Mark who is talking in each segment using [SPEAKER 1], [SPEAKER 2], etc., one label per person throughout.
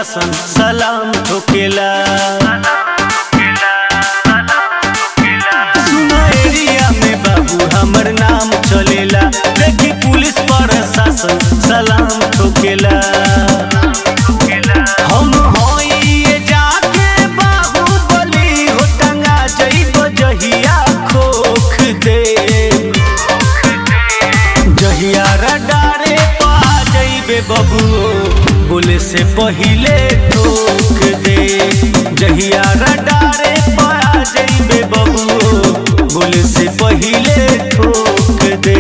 [SPEAKER 1] प्रशासन सलाम ठोकेला सुनो एरिया में बाबू हमर नाम चलेला देखी पुलिस प्रशासन सलाम ठोकेला हम होई ये जाके बाहुबली हो टंगा जइब जहिया खोख दे जहिया रडारे पा जइबे बबुओ बोले से पहिले ठोक दे जहिया रडारे पा जइबे बबुओ बोले से पहिले ठोक दे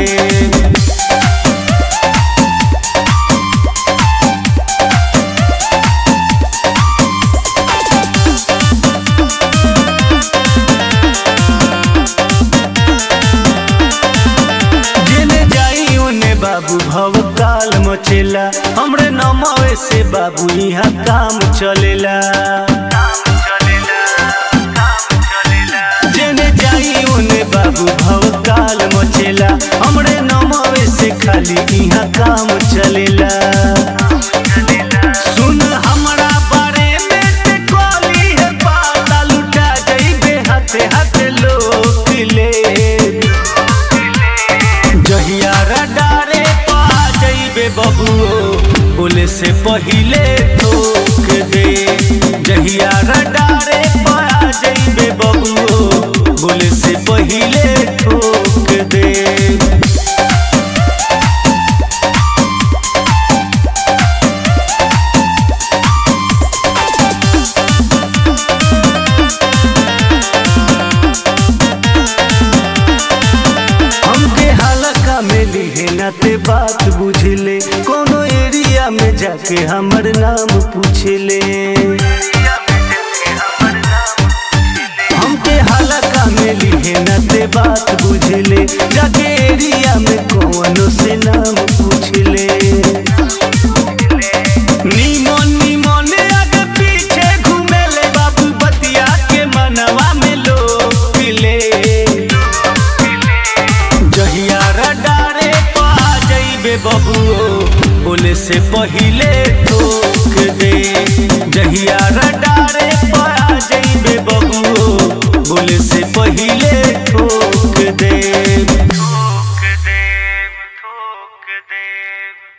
[SPEAKER 1] जेने जाई ओने बाबू भव काल मचेला हमरे नमवे से बाबू यहाँ काम चलेला जेने जाई ओने बाबू भव काल मचेला हमरे नमवे से खाली यहाँ काम चलेला सुन हमरा बारे में ते कोली है पाता लुटा जइबे हाथे हाथे लोक ले जहिया रडारे पा जइबे बबुओ बोले से पहिले ठोक दे जहिया रडारे पा जइबे बबुओ बोले से पहिले ठोक दे हमके हलका में लिहे न ते बात बुझले कोनो एरिया में जाके हमर नाम पूछले हमके हलका में लिहे न ते बात बुझले जाके एरिया में कोनो से नाम पूछले नीमन नीमन आगे पीछे घूमेले बाबू बतिया के मनवा में लोग ले जहिया रडारे पा जइबे बबुओ बोले से पहिले ठोक दे जहिया रडारे पा जइबे बबुओ बोले से पहिले